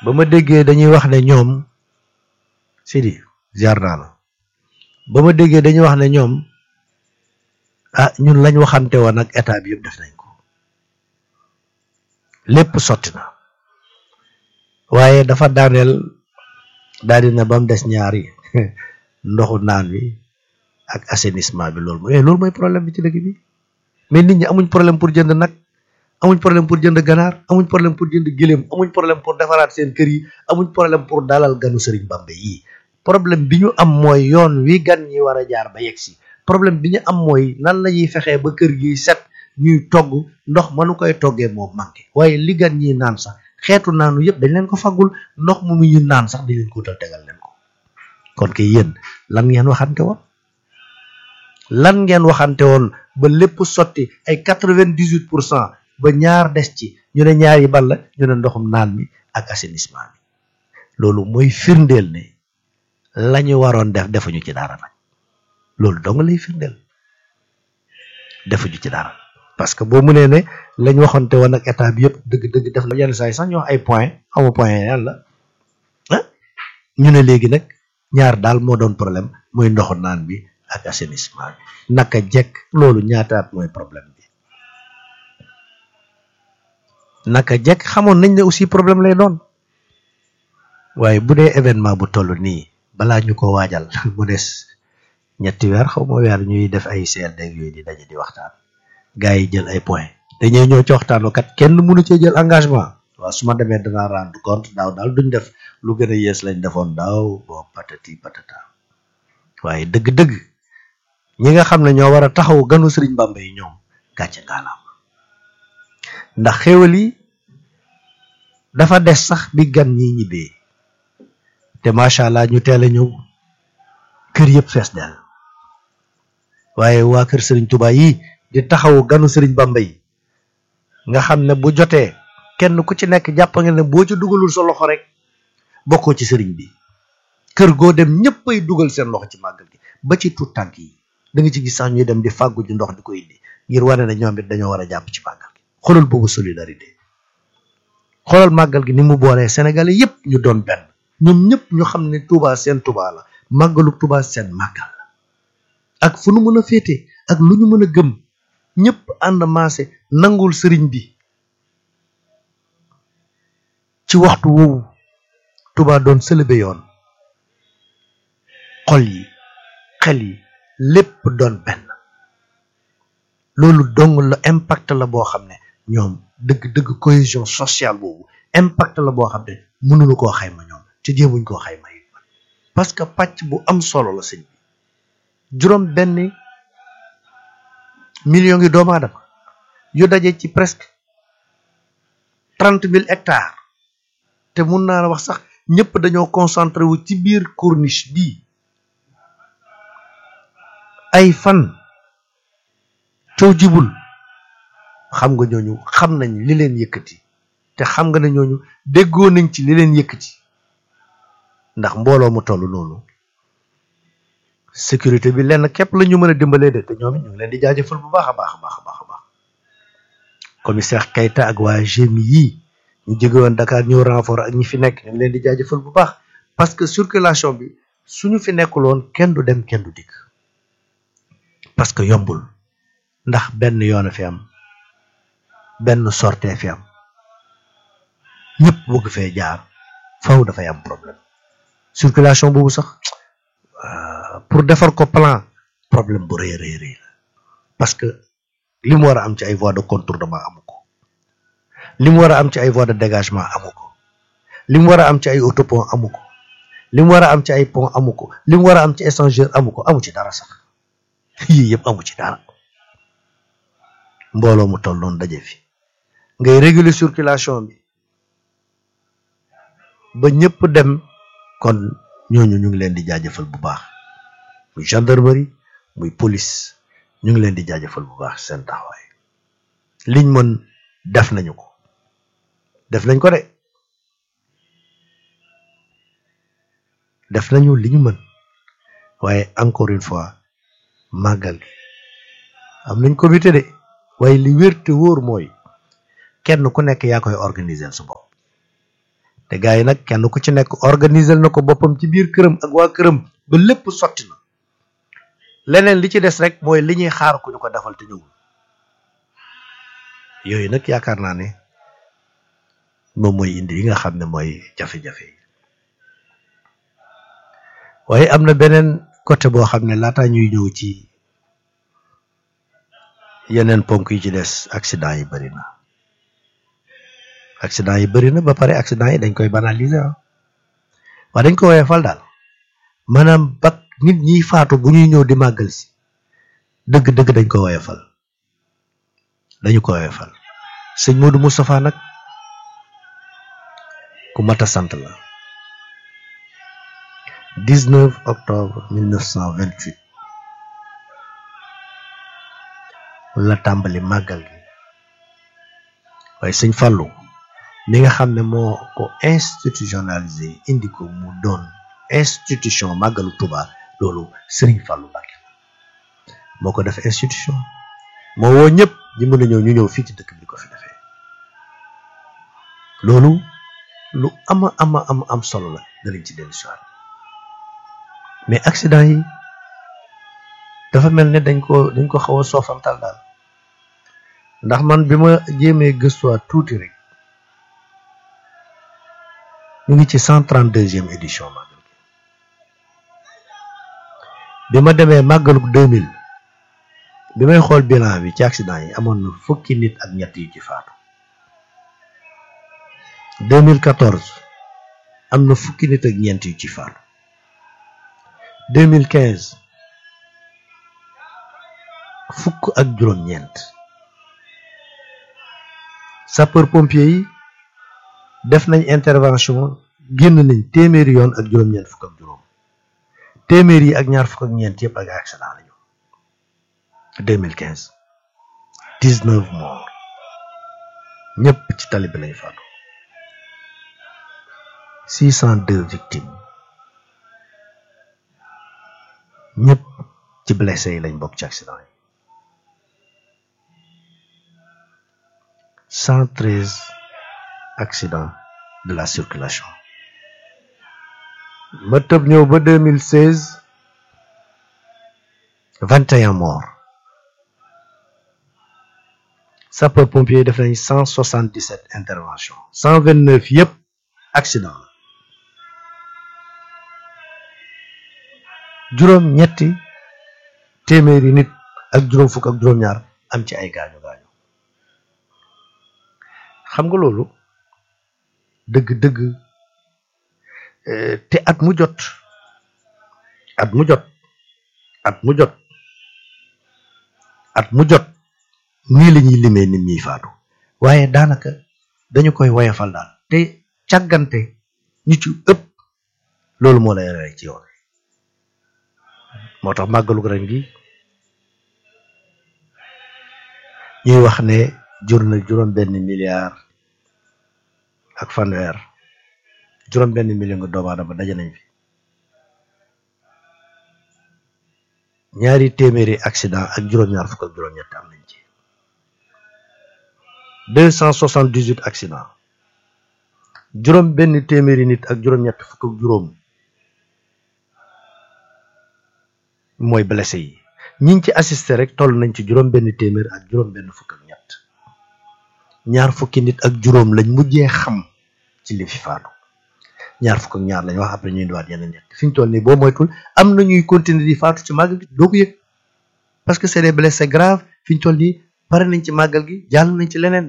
ba ma déggee dañuy wax ne ñoom Sidi ziar naa la ba ma déggee dañuy wax ne ñoom ah ñun lañ waxante woon ak état bi yëpp def nañ ko lépp sotti na waaye dafa daaneel daal di na ba mu des ñaari ndoxu naan bi ak assainissement bi loolu mooy loolu mooy problème bi ci dëkk bi mais nit ñi amuñ problème pour jënd nag amuñ problème pour jënd ganaar amuñ problème pour jënd gëléem amuñ problème pour defaraat seen kër yi amuñ problème pour dalal ganu Sëriñ Bamba yi problème bi ñu am mooy yoon wi gan ñi war a jaar ba yegg si problème bi ñu am mooy nan la ñuy fexee ba kër gi set ñuy togg ndox mënu koy toggee moo manqué waaye li gan ñi naan sax xeetu naanu yëpp dañ leen ko faggul ndox mu mu ñu naan sax dañ leen ko wutal tegal leen ko kon kay yéen lan ngeen waxante woon lan ngeen waxante woon ba lépp sotti ay quatre-vingt-dix-huit pour cent ba ñaar des ci ñu ne ñaar yi ban la ñu ne ndoxum naan mi ak assainissement bi loolu mooy firndeel ne la ñu waroon def defuñu ci dara nag loolu dong lay firndeel defuñu ci dara parce que boo mënee ne lañ waxante woon ak état bi yëpp dëgg-dëgg def na yenn saa yi sax ñu wax ay point xamu point yàlla ah ñu ne léegi nag ñaar daal moo doon problème muy ndoxu naan bi ak assainissement bi naka jekk loolu ñaataat mooy problème bi naka jekk xamoon nañ ne aussi problème lay doon waaye bu dee événement bu toll nii balaa ñu ko waajal mu des ñetti weer xaw ma weer ñuy def ay CLD yooyu di daje di waxtaan gars yi jël ay point dañuy ñëw ci waxtaan kat kenn mënu cee jël engagement waaw su ma demee danaa rendre compte daaw daal duñ def lu gën a yees lañ defoon daaw boo patati patata waaye dëgg-dëgg ñi nga xam ne ñoo war a taxaw ganu Sëriñ Bamba yi ñoom gàcce ngaalaam ndax xéwal yi dafa des sax bi gan ñi ñibbee te macha allah ñu teel a ñëw kër yëpp fees del waaye waa kër Sëriñ Tuubaa yi di taxaw ganu Sëriñ Bamba yi nga xam ne bu jotee kenn ku ci nekk jàpp nga ne boo ci dugalul sa loxo rek bokkoo ci sëriñ bi kër goo dem ñëpp ay dugal seen loxo ci màggal gi ba ci tuut tànk yi da nga ci gis sax ñuy dem di fàggu ji ndox di ko indi ngir wane ne ñoom it dañoo war a jàpp ci màggal gi xoolal boobu solidarité xoolal màggal gi ni mu boolee Sénégalais yëpp ñu doon benn ñoom ñëpp ñu xam ne Touba seen Touba la màggalu Touba seen màggal la ak fu nu mën a féete ak lu ñu mën a gëm ñëpp ànd maase nangul sëriñ bi ci waxtu woowu Touba doon sëlëbe yoon xol yi xel yi lépp doon benn loolu dong la impact la boo xam ne ñoom dëgg-dëgg cohésion sociale boobu impact la boo xam ne mënuñu koo xayma ñoom ci jéemuñ koo xayma yi parce que pàcc bu am solo la sëñ bi juróom benn million ngi doomu aadama yu daje ci presque trente mille hectares te mun naa la wax sax ñëpp dañoo concentré wu ci biir corniche bii ay fan coow jibul xam nga ñooñu xam nañ li leen yëkkati te xam nga ne ñooñu déggoo nañ ci li leen yëkkati ndax mbooloo mu toll noonu sécurité bi lenn képp la ñu mën a dimbalee de te ñoom it ñu ngi leen di jaajëfal bu baax a baax a baax a baax a baax commissaire Keita ak waa GMI yii ñu jóge woon Dakar ñëw renfort ak ñi fi nekk ñu ngi leen di jaajëfal bu baax parce que circulation bi suñu fi nekkul woon kenn du dem kenn du dikk parce que yombul ndax benn yoon a fi am benn sortie fi am ñëpp bëgg fee jaar faw dafay am problème circulation boobu sax pour defar ko plan problème bu rëy rëy rëy la parce que li mu war a am ci ay voies de contournement amu ko li mu war a am ci ay voies de dégagement amu ko li mu war a am ci ay autopont amu ko li mu war a am ci ay pont amu ko li mu war a am ci échangeur amu ko amu ci dara sax yii yëpp amu ci dara mbooloo mu toll noonu daje fi ngay réguler circulation bi ba ñëpp dem kon ñooñu ñu ngi leen di jaajëfal bu baax muy gendarmerie muy police ñu ngi leen di jaajëfal bu baax seen taxawaay liñ mën def nañu ko def nañ ko de def nañu li ñu mën waaye encore une fois màggal gi am nañ comité de waaye li wér te wóor mooy kenn ku nekk yaa koy organiser sa bopp te gars yi nag kenn ku ci nekk organiser na ko boppam ci biir këram ak waa këram ba lépp sotti na leneen li ci des rek mooy li ñuy xaar ku ñu ko defal te ñëwul yooyu nag yaakaar naa ne moom mooy indi yi nga xam ne mooy jafe-jafe yi waaye am na beneen côté boo xam ne laata ñuy ñëw ci yeneen ponk yi ci des accident yi bari na accident yi bari na ba pare accident yi dañ koy banaliser ah waa dañ ko woyee fal daal maanaam bak nit ñiy faatu bu ñuy ñëw di màggal si dëgg-dëgg dañ ko woyee fal dañu ko woyee fal sëñ Modou Moustapha nag ku mat a sant la 19 octobre 1928 la tàmbali màggal gi waaye sëñ Fallou mi nga xam ne moo ko institutionnalisé indi ko mu doon institution màggalu Touba loolu Serigne Fallou Mbacké moo ko def institution moo woo ñëpp ñi mën a ñëw ñu ñëw fii ci dëkk bi ko fi defee loolu lu ama ama ama am solo la dalañ ci dellu si mais accident yi dafa mel ne dañ ko dañ ko xaw a soofantal daal ndax man bi ma jéemee gëstuwaat tuuti rek ñu ngi ci cent trente deuxième édition màggal gi bi ma demee màggaluk deux mille bi may xool bilan bi ci accident yi amoon na fukki nit ak ñett yu ci faatu 2014 am na fukki nit ak ñeent yu ci faatu 2015 fukk ak juróom-ñeent sapeur pompier yi def nañ intervention génn nañ téeméeri yoon ak juróom-ñeent fukk ak juróom téeméer yi ak ñaar fukk ak ñeent yëpp ak accident lañu 2015 19 morts ñëpp ci tali bi lañ faatu 602 victimes ñëpp ci blessé yi lañ bokk ci accident yi 113 accidents de la circulation ma tëb ñëw ba 2016 21 morts sapeur pompier def nañ 177 interventions 129 yëpp accident la juróom ñetti téeméeri nit ak juróom fukk ak juróom-ñaar am ci ay gaañu gaañu xam nga loolu dëgg-dëgg te at mu jot at mu jot at mu jot at mu jot nii la ñuy limee nit ñiy faatu waaye daanaka dañu koy woyafal daal te càggante ñu ci ëpp loolu moo lay rey ci yoon moo tax màggalu ren gi ñuy wax ne jur na juróom benn milliard ak fanweer juróom benn million nga doomu aadama daje nañ fi ñaari téeméeri accident ak juróom-ñaar fukk ak juróom-ñett am nañ ci deux cent soixante dix huit accident juróom benn téeméeri nit ak juróom-ñett fukk ak juróom mooy blessé yi ñiñ ci assisté rek toll nañ ci juróom benn téeméer ak juróom benn fukk ak ñett ñaar fukki nit ak juróom lañ mujjee xam ci li fi faatu ñaar fukk ak ñaar lañ wax après ñuy indiwaat yeneen ñett fi ñu toll nii boo moytul am na ñuy continuer di faatu ci màggal gi doo ko yëg parce que c'est des blessés graves fi ñu toll nii pare nañ ci màggal gi jàll nañ ci leneen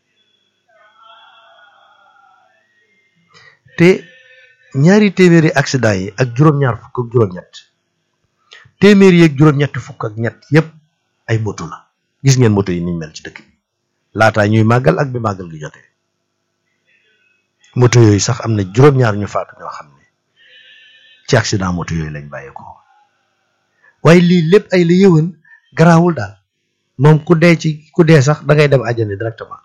te ñaari téeméeri accident yi ak juróom-ñaar fukk ak juróom-ñett téeméer yeeg juróom-ñett fukk ak ñett yépp ay moto la gis ngeen moto yi niñ mel ci dëkk bi laataa ñuy màggal ak bi màggal gi jotee moto yooyu sax am na juróom-ñaar ñu faatu ñoo xam ne ci accident moto yooyu lañ bàyyeekoo waaye lii lépp ay la yëwan garaawul daal moom ku dee ci ku dee sax da ngay dem àjjana directement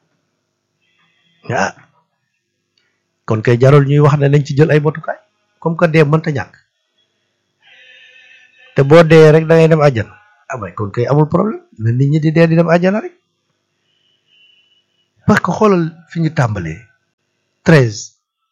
ah kon kay jarul ñuy wax ne nañ ci jël ay motukaay comme que dee mënta ñàkk te boo dee rek da ngay dem àjjana amay kon kay amul problème na nit ñi di dee di dem àjjana rek parce que xoolal fi ñu tàmbalee treize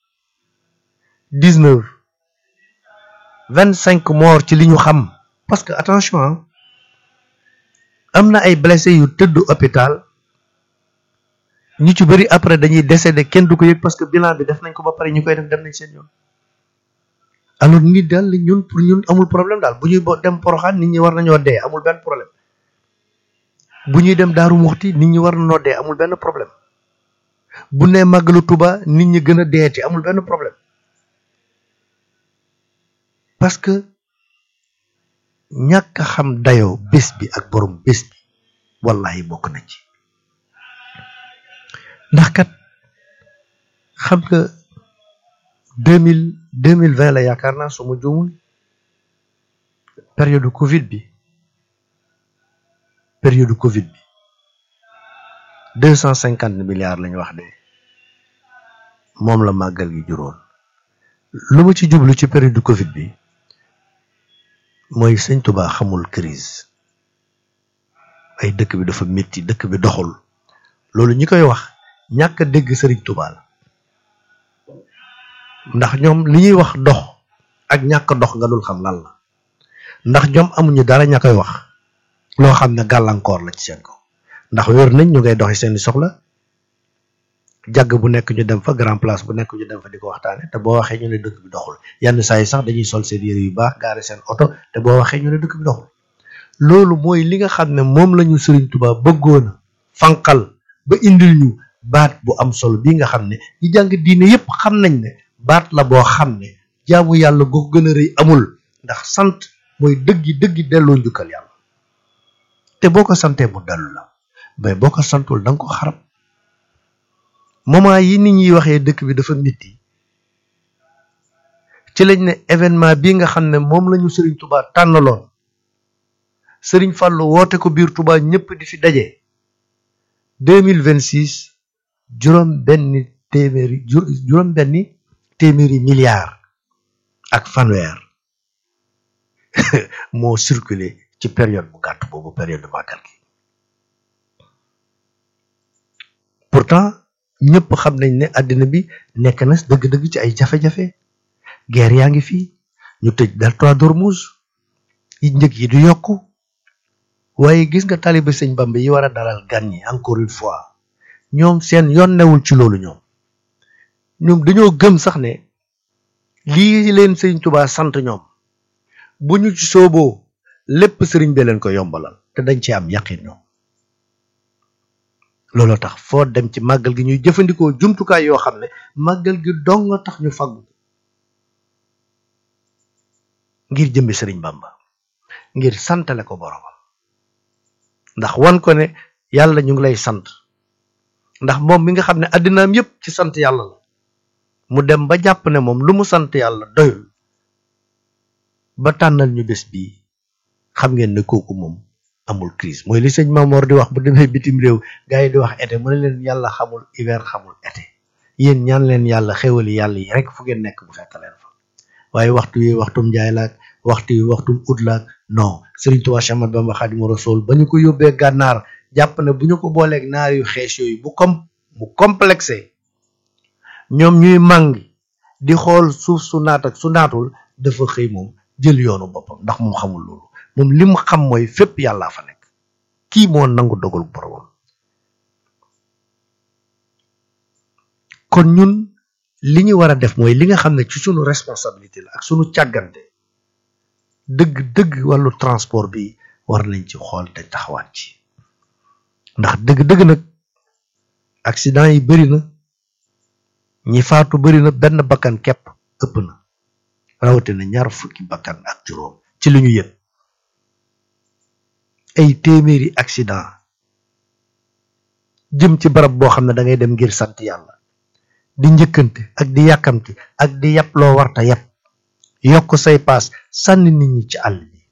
dix neuf vingt cinq morts ci li ñu xam parce que attention am na ay blessés yu tëdd hôpital ñu ci bëri après dañuy décédé kenn du ko yëg parce que bilan bi def nañ ko ba pare ñu koy def dem nañ seen yoon alors nit daal ñun pour ñun amul problème daal bu ñuy dem poroxaan nit ñi war nañoo dee amul benn problème bu ñuy dem daaru muxti nit ñi war nañoo dee amul benn problème bu nee màggalu tuba nit ñi gën a deeti amul benn problème parce que ñàkk a xam dayoo bés bi ak borom bés bi wallahi bokk na ci ndax kat xam nga deux mille deux mille vingt la yaakaar naa su ma juumul période Covid bi période Covid bi deux cent cinquante milliards lañu wax de moom la màggal gi juróon lu ma ci jublu ci période Covid bi mooy sëñ Tuba xamul crise ay dëkk bi dafa métti dëkk bi doxul loolu ñi koy wax ñàkk a dégg sëriñ Tuba la ndax ñoom li ñuy wax dox ak ñàkk dox nga dul xam lan la ndax ñoom amuñu dara ña koy wax loo xam ne gàllankoor la ci seen ko ndax wér nañ ñu ngay doxi seeni soxla jàgg bu nekk ñu dem fa grand place bu nekk ñu dem fa di ko waxtaane te boo waxee ñu ne dëkk bi doxul yenn saa yi sax dañuy sol seen yére yu baax gaare seen oto te boo waxee ñu ne dëkk bi doxul loolu mooy li nga xam ne moom la ñu Sëriñ Tuubaa bëggoon a fanqal ba indil ñu baat bu am solo bii nga xam ne ñi jàng diine yépp xam nañ ne baat la boo xam ne jaamu yàlla goo gën a rëy amul ndax sant mooy dëggi dëggi delloo njukkal yàlla te boo ko santee mu dellu la mais boo ko santul da nga ko xarab moment yi nit ñi waxee dëkk bi dafa métti ci lañ ne événement bi nga xam ne moom la ñu Serigne Touba tànnaloon Serigne Fallou woote ko biir Touba ñëpp di fi daje deux mille vingt six juróom benni téeméeri juróom benni téeméeri milliards ak fanweer moo circulé ci période bu gàtt boobu période de màggal gi pourtant ñëpp xam nañ ne àddina bi nekk na dëgg-dëgg ci ay jafe-jafe guerre yaa ngi fii ñu tëj delta d'Ormuz yi njëg yi du yokku waaye gis nga taliba sëñ Bamba yi war a dalal gan ñi encore une fois ñoom seen yoon newul ci loolu ñoom ñoom dañoo gëm sax ne lii leen sëñ Tuubaa sant ñoom bu ñu ci sooboo lépp sëriñ bi leen ko yombalal te dañ ci am yaqin ñoom looloo tax foo dem ci màggal gi ñuy jëfandikoo jumtukaay yoo xam ne màggal gi dong nga tax ñu faggu ngir jëmbi sëriñ Bamba ngir santale ko boromam ndax wan ko ne yàlla ñu ngi lay sant ndax moom mi nga xam ne addinaam yépp ci sant yàlla la mu dem ba jàpp ne moom lu mu sant yàlla doyul ba tànnal ñu bés bii xam ngeen ne kooku moom amul crise mooy li sëñ Mamor di wax bu demee bitim réew gars yi di wax été mu ne leen yàlla xamul hiver xamul été yéen ñaan leen yàlla xéwali yàlla yi rek fu ngeen nekk bu fekk leen fa waaye waxtu yi waxtum njaay laak waxtu yi waxtum ut laak non Serigne Touba Cheikh Ahmadou Bamba Khadimu Rasul ba ñu ko yóbbee gànnaar jàpp ne bu ñu ko booleeg naar yu xees yooyu bu com mu complexé ñoom ñuy màng di xool suuf su naat ak su naatul dafa xëy moom jël yoonu boppam ndax moom xamul loolu moom li mu xam mooy fépp yàllaa fa nekk kii moo nangu dogal boromam kon ñun li ñu war a def mooy li nga xam ne ci sunu responsabilité la ak sunu càggante dëgg dëgg wàllu transport bi war nañ ci xool te taxawaat ci ndax dëgg dëgg nag accident yi bari na ñi faatu bari na benn bakkan kepp ëpp na rawatina ñaar fukki bakkan ak juróom ci li ñu yëg ay téeméeri accident jëm ci barab boo xam ne da ngay dem ngir sant yàlla di njëkkante ak di yàkkamti ak di yàpp loo warta yàpp yokk say paas sànni nit ñi ci àll bi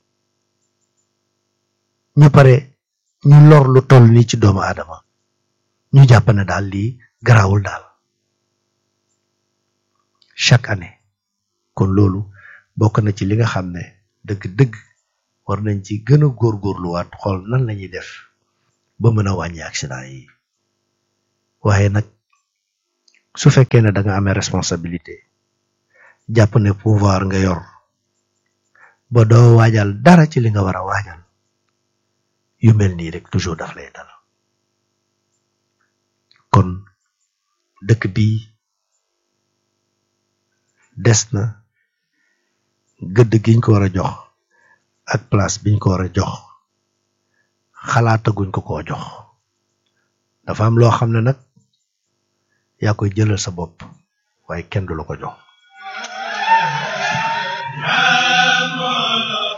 ñu pare ñu lor lu toll nii ci doomu aadama ñu jàpp ne daal lii garaawul daal chaque année kon loolu bokk na ci li nga xam ne dëgg-dëgg war nañ ci gën a góorgóorluwaat xool nan lañuy def ba mën a wàññi accident yi waaye nag su fekkee ne da nga amee responsabilité jàpp ne pouvoir nga yor ba doo waajal dara ci li nga war a waajal yu mel nii rek toujours daf lay dal kon dëkk bi des na gëdd giñ ko war a jox ak place biñ ko war a jox xalaataguñ ko koo jox dafa am loo xam ne nag yaa koy jëlal sa bopp waaye kenn du la ko jox